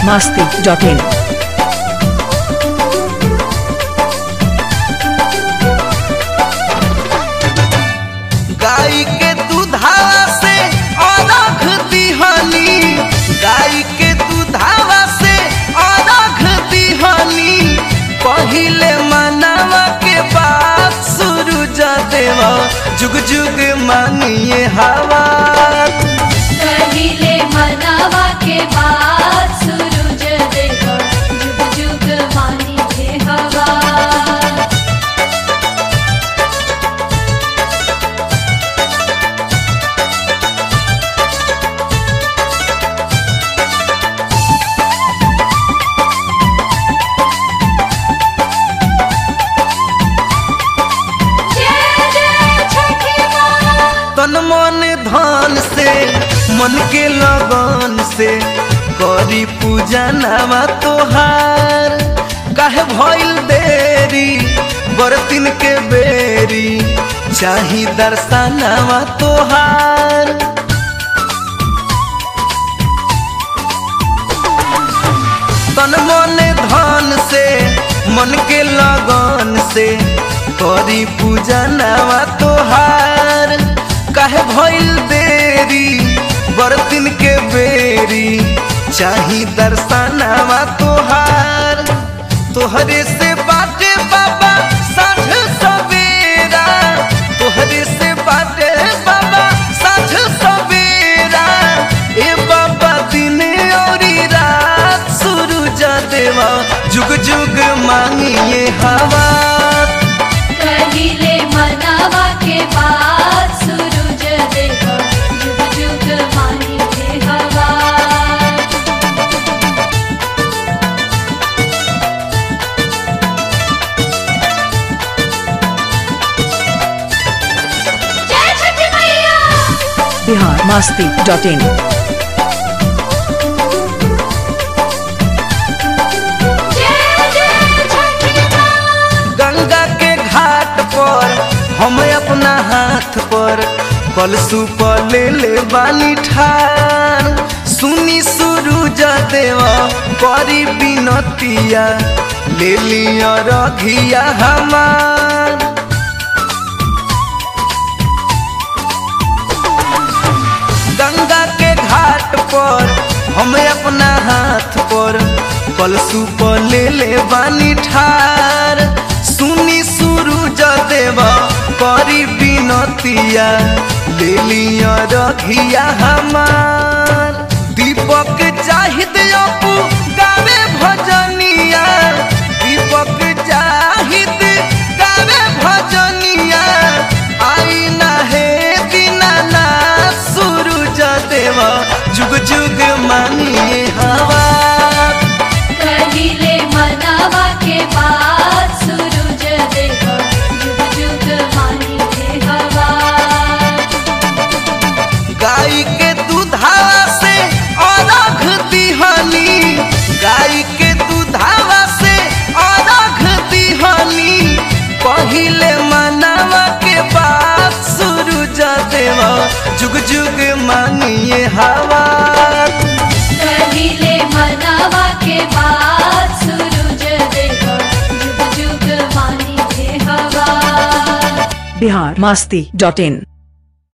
masti.in. गाय के दूधावा से अरघ दिहनी गाय के दूधावा से अरघ दिहनी पहिले मनावा के बाद सूरज देवा जुग जुग मानिए हवा कहिले मनावा के बाद सूरज देखो जुग जुग मानी के हवा जय जय छठी माँ तन मन धन से मन के लगन से करी पूजा नामा तोहार काहे भइल देरी बरतिन के बेरी चाही दर्शनावा तोहार तन मन धन से मन के लगन से करी पूजा नावा तोहार काहे भइल देरी बरतिन के बेरी चाही दर्शनावा तोहार तोहरे से बाटे बाबा साँझ सवेरा तोहरे से बाटे बाबा साँझ सवेरा ए बाबा दिन औरी रात सूरज देवा जुग जुग मांगिए हवा कहिले मनावा के बाद सूरज देखो जुग जुग मानी के हवा जय छठी मैया Bihar masti.in. जय जय छठी माँ गंगा के घाट पर हम अपना हाथ पर कलसु पर ले ले बानी ठार सुनी सूरज देवा करी बिनतिया ले लिया रघिया हमार गंगा के घाट पर हम अपना हाथ पर कलसु पर ले ले बानी ठार सुनी सूरज देवा करी बिनतिया ले लिया रघिया हमार दीपक चाहिद अपू गावे भजनिया दीपक चाहिद गावे भजनिया आई ना हे दीनाना सूरज देवा जुग जुग मानिए हवा कहिले मनावा के बाद सूरज देखो जुग जुग मानी के हवा गाय के दूधावा से अरघ दिहनी गाय के दूधावा से अरघ दिहनी पहिले मनावा के बाद सूरज देवा जुग जुग मानिए हवा कहिले मनावा के बाद सूरज देखो जुग जुग मानी के हवा Bihar masti.in.